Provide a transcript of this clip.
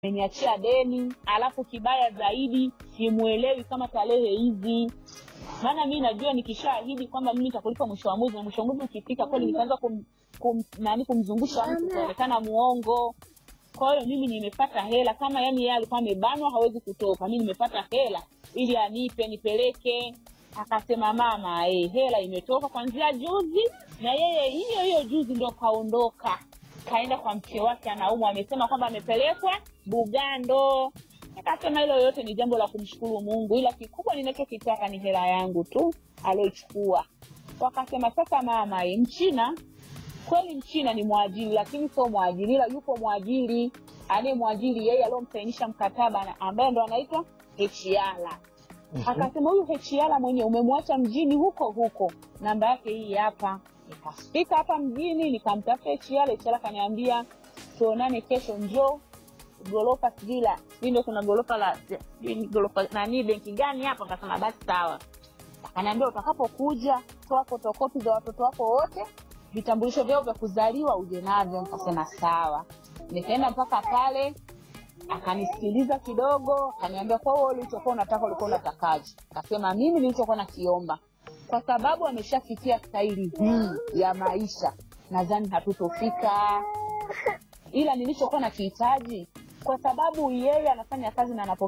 ameniachia deni, alafu kibaya zaidi simuelewi kama tarehe hizi maana mi najua nikishaahidi kwamba mimi nitakulipa mwisho wa mwezi na mwisho wa mwezi ukifika kweli nikaanza kum, kum, nani kumzungusha mtu kuonekana muongo kwa hiyo mimi nimepata hela kama yani yeye alikuwa amebanwa hawezi kutoka mi nimepata hela ili anipe nipeleke akasema mama eh, hela imetoka kwanzia juzi na yeye hiyo hiyo juzi ndo kaondoka kaenda kwa mke wake anaumwa amesema kwamba amepelekwa bugando akasema hilo yote ni jambo la kumshukuru mungu ila kikubwa ninachokitaka ni hela yangu tu alioichukua wakasema sasa mama eh, mchina kweli mchina ni mwajiri lakini sio mwajiri ila yupo mwajiri anayemwajiri yeye aliyomsainisha mkataba na- ambaye ndo anaitwa hechiala akasema huyu hechiala mwenye umemwacha mjini huko huko namba yake hii hapa nikafika hapa mjini nikamtafuta hechiala hechiala kaniambia tuonane kesho njoo gorofa sijui la sijui ndo kuna gorofa la sijui ni gorofa nani benki gani hapa akasema basi sawa akaniambia utakapokuja toa fotokopi za watoto wako wote vitambulisho vyao vya kuzaliwa uje navyo nikasema sawa nikaenda mpaka pale akanisikiliza kidogo akaniambia kwa hiyo ulichokuwa unataka ulikuwa unatakaje akasema mimi nilichokuwa nakiomba kwa sababu ameshafikia staili hii ya maisha nadhani hatutofika ila nilichokuwa nakihitaji kwa sababu yeye anafanya kazi na anapokea